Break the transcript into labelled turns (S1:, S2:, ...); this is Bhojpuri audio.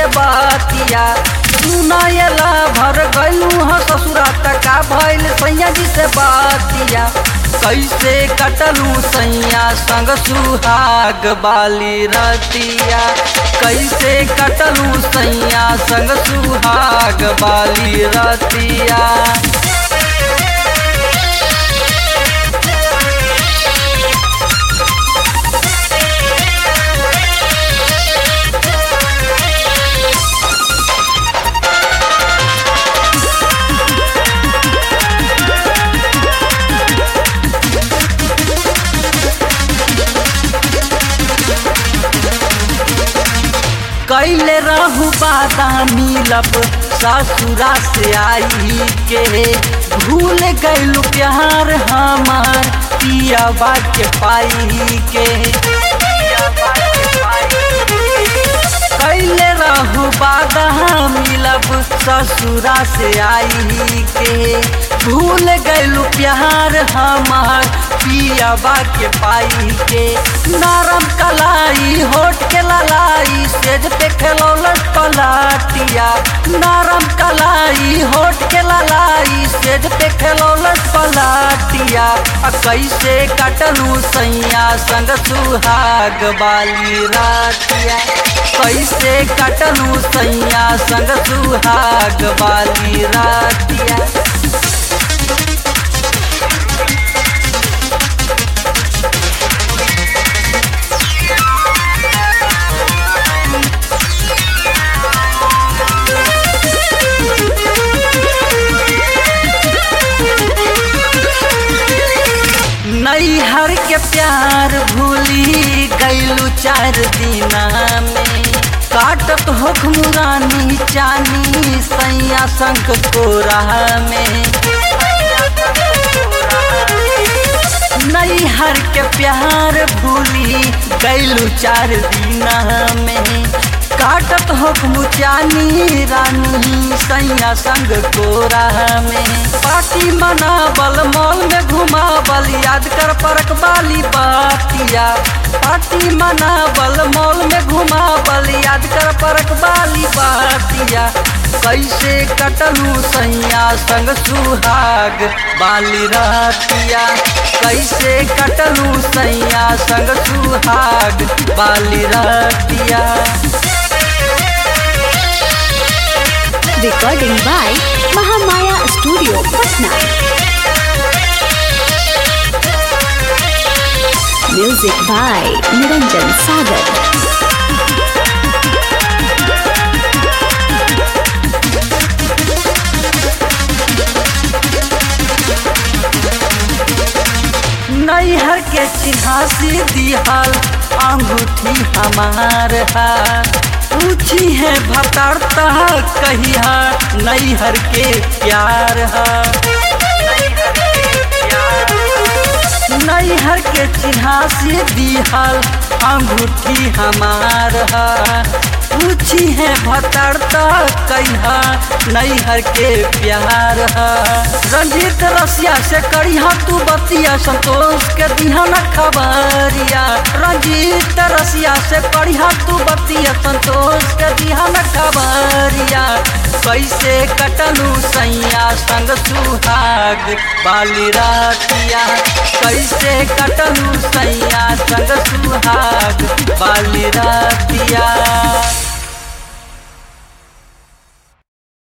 S1: बातिया सुनायला भर गलू ह ससुरा तका भइल सैया जी से बातिया कैसे कटलू सैया संग सुहाग बाली रतिया कैसे कटलू सैया संग सुहाग बाली रतिया कैले रहू बादामी लब ससुरा से आई के भूल गैलू प्यार हमार पियाबा के पाई के कैले रहू बादामी लब ससुरा से आई के भूल गैलू प्यार हमार पियाबा के पाई के नरम कलाई होठ के ललाई सेज पे खेलौलट पलाटिया नरम कलाई होठ के ललाई सेज पे खेलौलट पलाटिया आ कैसे कटलू सैया संग सुहाग बाली रातिया कैसे कटलू सैया संग सुहाग बाली रातिया नैहर के प्यार भूली गैलू चार दिना में काटत होख मुरानी चानी सैया संग कोरा में नैहर के प्यार भूली गैलू चार दिना में काटत होख मुचानी रानी सैया संग कोरा में पार्टी मनावल मॉल में घुमावल याद कर परक वाली बातिया पार्टी मनावल मॉल में घुमावल याद कर परक वाली बातिया कैसे कटलू सैया संग सुहाग बाली रातिया कैसे कटलू सैया संग सुहाग बाली रातिया
S2: Recording by Mahamaya Studio, Patna. Music by Niranjan Sagar.
S1: नैहर के चिन्हासी दिहल अंगूठी हमार है पूछी है भतरता कहिया नैहर के प्यार है नैहर के चिन्हासी दिहल अंगूठी हमार है पूछी है भतरता कहिया नैहर के प्यार है रंजीत रसिया से करिया तू बतिया संतोष के दिहा न खबरिया रंजीत रसिया से करिया तू बतिया संतोष के दिहा न खबरिया कैसे कटलू सैया संग सुहाग बाली रातिया कैसे कटलू सैया संग सुहाग बाली रातिया